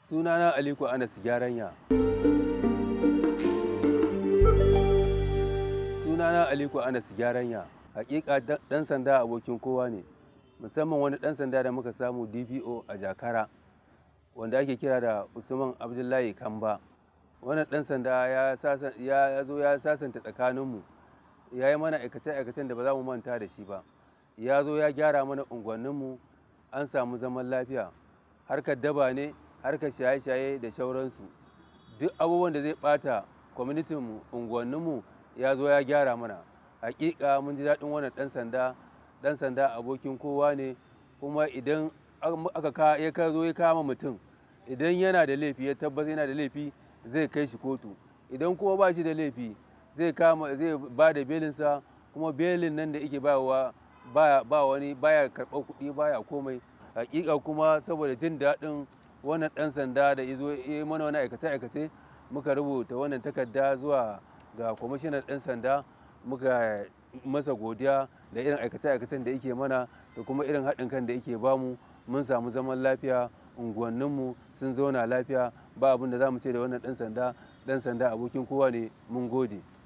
sunana aliko anas gyaranya sunana aliko anas gyaranya hakika dan sanda abokin kowa ne musamman wani dan sanda da muka samu dpo a jakara wanda ake kira da usman abdullahi kamba wannan dan sanda ya zo ya sasanta tsakaninmu ya yi mana aikace-aikacen da ba za mu manta da shi ba ya zo ya gyara mana unguwanninmu an samu zaman lafiya harkar daba ne harkar shaye-shaye da shauransu duk abubuwan da zai bata kwamitinmu unguwanninmu ya zo ya gyara mana hakika mun ji daɗin wannan ɗan sanda ɗan sanda abokin kowa ne kuma idan aka ya ka zo ya kama mutum idan yana da laifi ya tabbata yana da laifi zai kai shi kotu idan kuma ba shi da laifi zai kama zai ba da belinsa kuma belin nan da yake bayarwa ba wani baya karɓar kuɗi baya komai hakika kuma saboda jin daɗin wannan ɗan sanda da izo ya mana wani aikace-aikace muka rubuta wannan takarda zuwa ga kwamishinan ɗan sanda muka masa godiya da irin aikace-aikacen da yake mana da kuma irin haɗin kan da yake bamu mun samu zaman lafiya unguwanninmu sun zauna lafiya ba abin da za mu ce da wannan ɗan sanda ɗan sanda abokin kowa ne mun gode